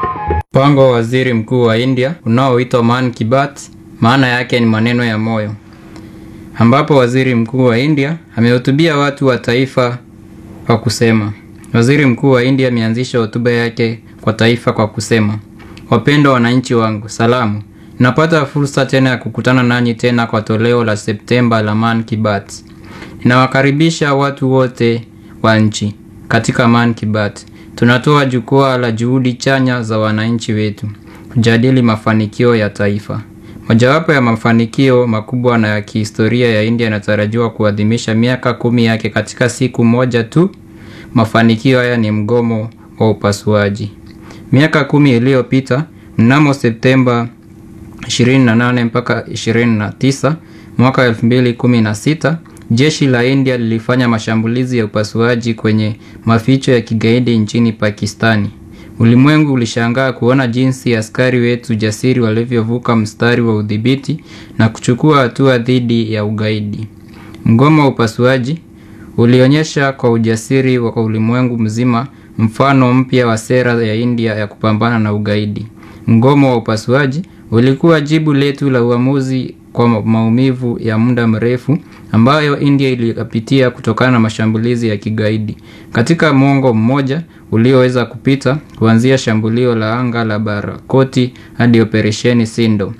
Mpango wa waziri mkuu wa India unaoitwa Man Ki Baat, maana yake ni maneno ya moyo, ambapo waziri mkuu wa India amehutubia watu wa taifa kwa kusema. Waziri mkuu wa India ameanzisha hotuba yake kwa taifa kwa kusema, wapendwa wananchi wangu, salamu. Ninapata fursa tena ya kukutana nanyi tena kwa toleo la Septemba la Man Ki Baat. Ninawakaribisha watu wote wa nchi katika Man Ki Baat. Tunatoa jukwaa la juhudi chanya za wananchi wetu kujadili mafanikio ya taifa. Mojawapo ya mafanikio makubwa na ya kihistoria ya India yanatarajiwa kuadhimisha miaka kumi yake katika siku moja tu. Mafanikio haya ni mgomo wa upasuaji. Miaka kumi iliyopita, mnamo Septemba 28 mpaka 29 mwaka 2016, jeshi la India lilifanya mashambulizi ya upasuaji kwenye maficho ya kigaidi nchini Pakistani. Ulimwengu ulishangaa kuona jinsi askari wetu jasiri walivyovuka mstari wa udhibiti na kuchukua hatua dhidi ya ugaidi. Mgomo wa upasuaji ulionyesha kwa ujasiri wa ulimwengu mzima mfano mpya wa sera ya India ya kupambana na ugaidi. Mgomo wa upasuaji ulikuwa jibu letu la uamuzi kwa maumivu ya muda mrefu ambayo India iliyapitia kutokana na mashambulizi ya kigaidi. Katika mwongo mmoja ulioweza kupita kuanzia shambulio la anga la Barakoti hadi operesheni Sindo.